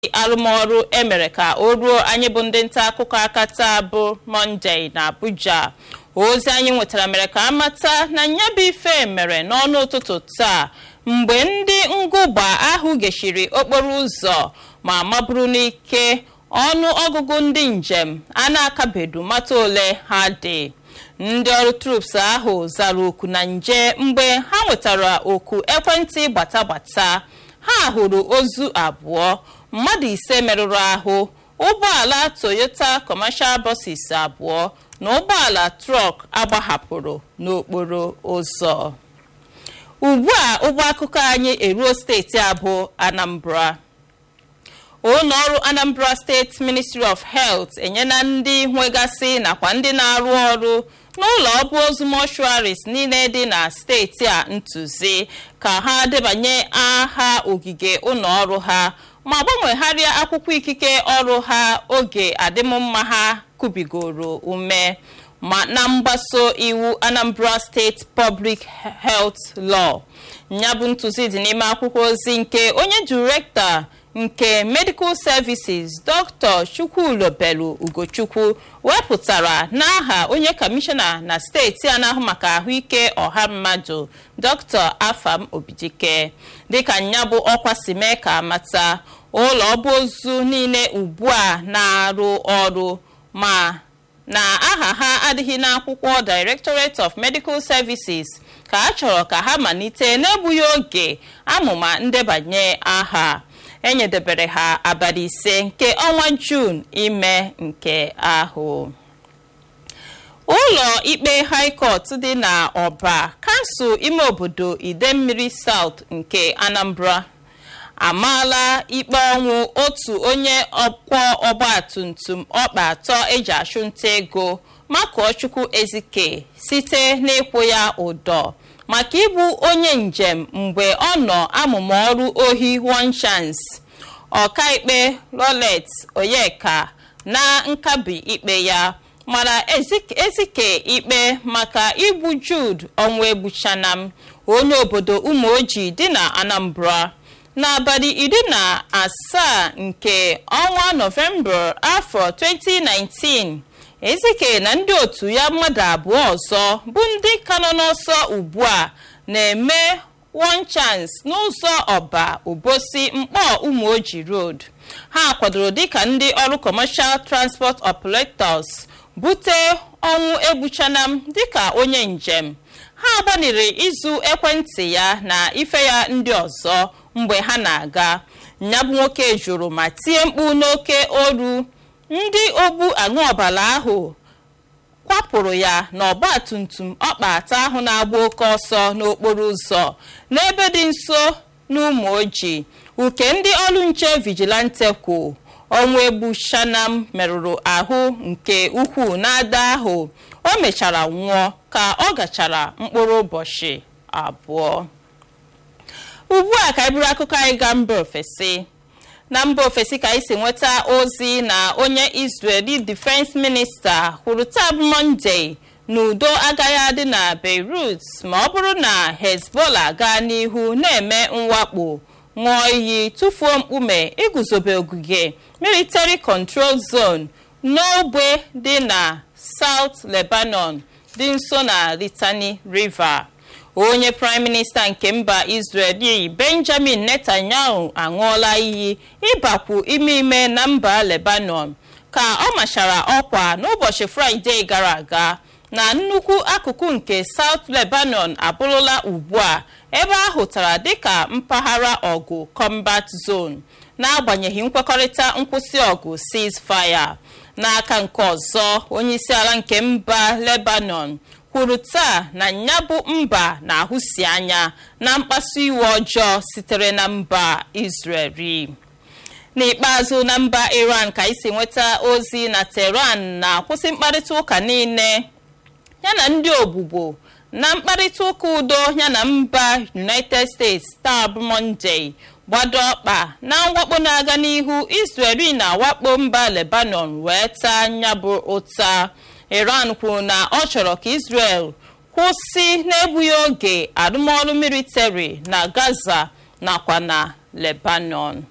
arụmọrụ emere ka o ruo anyị bụ ndị nta akụkọ aka taa bụ mọnde na abuja ozi anyị nwetara mere ka amata na nyabụ ife mere n'ọnụ ụtụtụ taa mgbe ndị ngụgba ahụ geshiri okporo ụzọ ma maburu n'ike ọnụ ọgụgụ ndị njem a na-akabedu mata ole ha dị ndị ọrụ trups ahụ zara oku na nje mgbe ha nwetara oku ekwentị gbata gbata ha hụrụ ozu abụọ mmadụ ise merụrụ ahụ ụgbọala toyota commercial buses abụọ na ụgbọala trọk agbahapụrụ n'okporo ụzọ ugbu a ụgbọ akụkọ anyị eruo steeti abụọ anambra ụlọ ọrụ anambra steeti ministry of health enyela ndị nwegasị nakwa ndị na-arụ ọrụ n'ụlọ ọbụ ozu mọshụaris niile dị na steeti a ntụzi ka ha debanye aha ogige ụlọ ọrụ ha ma gbanwegharịa akwụkwọ ikike ọrụ ha oge adịmmma ha kubigoro ume ma na mgbaso iwu anambra steeti public health law ya bụ ntụzi dị n'ime akwụkwọ ozi nke onye direktọ nke medical services dr chukwulobelu ugochukwu wepụtara n'aha onye kọmishọna na steeti a na-ahụ maka ahụike ọha mmadụ dr afam obidike dịka ya bụ ọkwa si mee ka amata ụlọ ọba ozu niile ugbu a na-arụ ọrụ ma na aha ha adịghị n'akwụkwọ directorate of medical services ka a chọrọ ka ha malite n'egbughị oge amụma ndebanye aha enyedebere ha abalị ise nke ọnwa juun ime nke ahụ ụlọ ikpe high court dị na ọba kansụl ime obodo idemmiri south nke anambra amaala ikpe ọnwụ otu onye ọkwọ ọgbatumtum ọkpa atọ eji achụnta ego makụọchukwu ezike site n'ịkwụ ya ụdọ maka ịbụ onye njem mgbe ọ nọ amụma ọrụ ohi one chance ọkaikpe rolet oyeka na nkabi ikpe ya mara ezike ikpe maka igbu jude ọnwa egbuchanam onye obodo umeoji dị na anambra n'abalị iri na asaa nke ọnwa nọvemba afọ 2019 ezike na ndị otu ya mmadụ abụọ ọzọ bụ ndị ka nọ n'ọsọ ugbu a na-eme one chance n'ụzọ ọba obosi mkpọ umeoji road ha kwadoro dịka ndị ọrụ commercial transport operators bute ọnwụ egbuchanam dịka onye njem ha gbaniri ịzụ ekwentị ya na ife ya ndị ọzọ mgbe ha na-aga nyabụ nwoke jụrụ ma tie mkpu n'oke olu ndị ogbu aṅụ ọbara ahụ kwapụrụ ya n'ọgba tumtum ọkpa atọ ahụ na-agba oke ọsọ n'okporo ụzọ n'ebe dị nso n'ụmụ ojii uke ndị ọrụ nche vigilante kwu ọnwa egbu shanam merụrụ ahụ nke ukwuu n'ada ahụ o mechara nwụọ ka ọ gachara mkpụrụ ụbọchị abụọ ugbu a ka anyị buru akụkọ anyị gaa mba ofesi na mba ofesi ka anyị si nweta ozi na onye israeli defense minista kwuru taa bụ monde na udo agaghị adị na beirut ma ọ bụrụ na hezbollah gaa n'ihu na-eme mwakpo ṅụọ iyi tụfuo mkpume iguzobe ogige military control zone n'ogbe dị na south lebanon dị nso na litani river onye prime minista nke mba israel benjamin netanyahu aṅụọla iyi ịbakwu ime ime na mba lebanon ka ọ machara ọkwa n'ụbọchị fraịde gara aga na nnukwu akụkụ nke south lebanon abụrụla ugbu a ebe a hụtara dịka mpaghara ọgụ combat zone n'agbanyeghị nkwekọrịta nkwụsị ọgụ ceasefire n'aka nke ọzọ onyeisiala nke mba lebanon kwuru taa na nyabụ mba na-ahụsi anya na mkpasu iwe ọjọọ sitere na mba israeli n'ikpeazụ na mba iran ka isi nweta ozi na tehran na-akwụsị mkparịta ụka niile yana ndị ogbugbo na mkparịta ụka udo yana mba united states taa bụ monde gbado ọkpa na mwakpo na-aga n'ihu israeli na-awakpo mba lebanon wee taa nyabụ ụta iran kwuru na ọ chọrọ ka israel kwụsị n'egbughị oge arụmọrụ militari na gaza nakwa na lebanon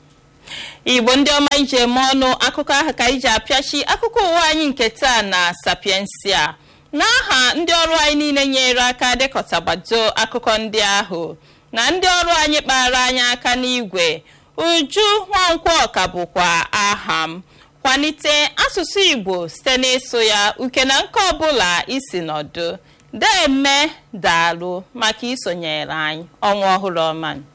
igbo ndị ọma iji eme ọnụ akụkọ ahụ ka iji apịachi akụkọ ụwa anyị nke taa na sapiensia n'aha ndị ọrụ anyị niile nyere aka dekọtagbado akụkọ ndị ahụ na ndị ọrụ anyị kpara anyị aka n'igwe uju nwankwọ ka bụkwa aha m kwalite asụsụ igbo site n'ịsụ ya uke na nke ọbụla isi nọdụ deme daalụ maka isonyere anyị ọnwa ọhụrụ ọma